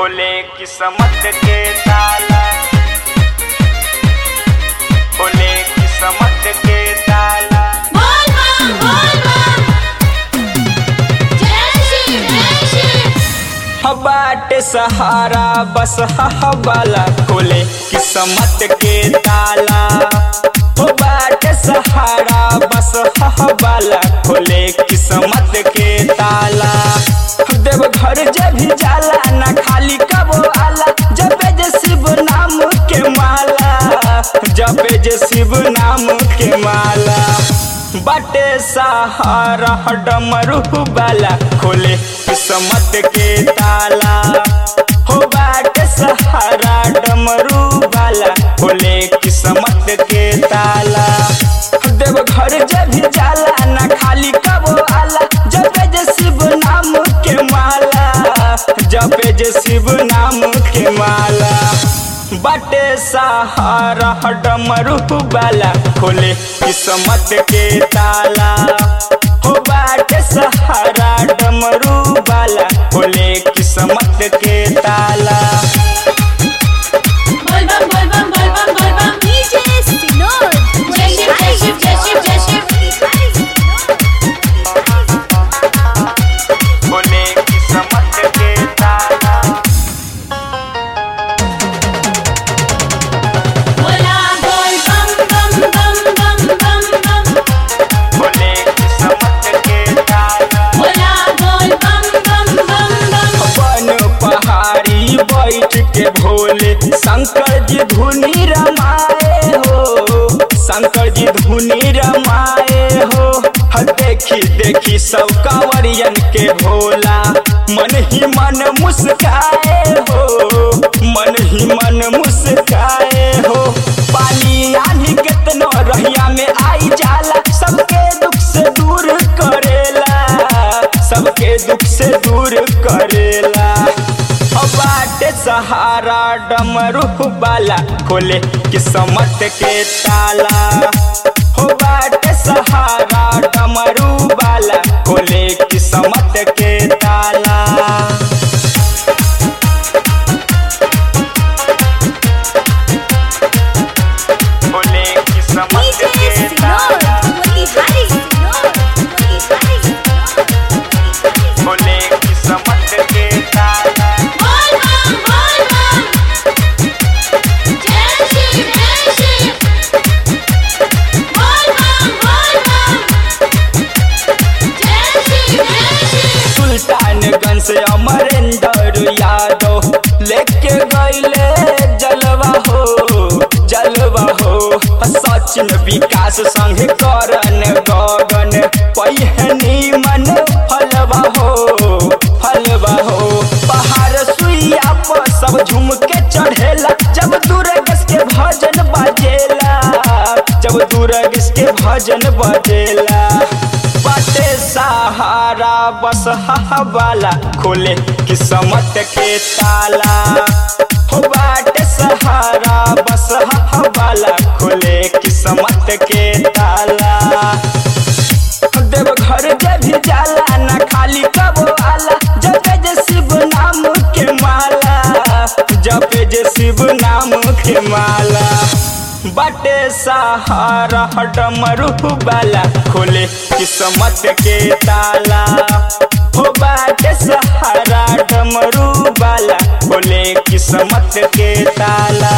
खोले किस्मत के ताला खोले किस्मत के ताला बोल बम बोल बम जय श्री जय श्री बाट सहारा बस हवाला खोले किस्मत के ताला हो बाट सहारा बस हवाला खोले किस्मत के ताला देव घर जब भी जाला ना खाली कबो आला जपे जे शिव नाम के माला जपे जे शिव नाम के माला बाटे सहारा डमरू बाला खोले किस्मत के ताला हो बाटे सहारा डमरू बाला खोले किस्मत के ताला देव घर जब भी जाला ना खाली कबो आला जपे जे शिव नाम के माला जपे जे शिव नाम के माला बाटे सहारा डमरू बाला खोले किस्मत के ताला हो बाटे सहारा डमरू बाला खोले किस्मत के ताला बोल बम बोल बम बोल बम बोल बम DJ Sinod. जय शिव जय शिव जय शिव जय शिव खोले किस्मत के ताला बोला बोल बम बम बम बम बम बम खोले किस्मत के ताला बोला बोल बम बम बम बम अपन पहाड़ी बैठ के भोले शंकर जी धुनी रमाए हो शंकर जी धुनी रमाए हो ह देखी देखी सब कांवरियन के भोला मन ही मन मुस्काए हो मन ही मन मुस्काए हो पानी आनी कितनो रहिया में आई जाला सबके दुख से दूर करेला सबके दुख से दूर करेला अब बाटे सहारा डमरू बाला खोले किस्मत के ताला हो बाटे सहारा डमरू बाला खोले किस्मत के ताला खोले किस्मत DJ के Sinod. ताला Motihari Sinod. Motihari Sinod. खोले किस्मत के ताला बोल बम बोल बम जय श्री जय श्री बोल बम बोल बम जय श्री जय श्री सुल्तानगंज से अमरेंद्र यादव लेके गईले जलवा हो जलवा हो सचिन विकास संग करन गगन पहिनी मन फलवा हो फलवा हो पहाड़ सुइया पर सब झूम के चढ़ेला जब दुर्गस के भजन बजेला जब दुर्गस के भजन बजेला बाटे सहारा बस हवाला खोले किस्मत के ताला हो बाटे सहारा बस हवाला खोले किस्मत के ताला देव घर जब भी जाला ना खाली कबो आला जपे जे शिव नाम के माला जपे जे शिव नाम के माला बाटे सहारा डमरू बाला खोले किस्मत के ताला हो बाटे सहारा डमरू बाला खोले किस्मत के ताला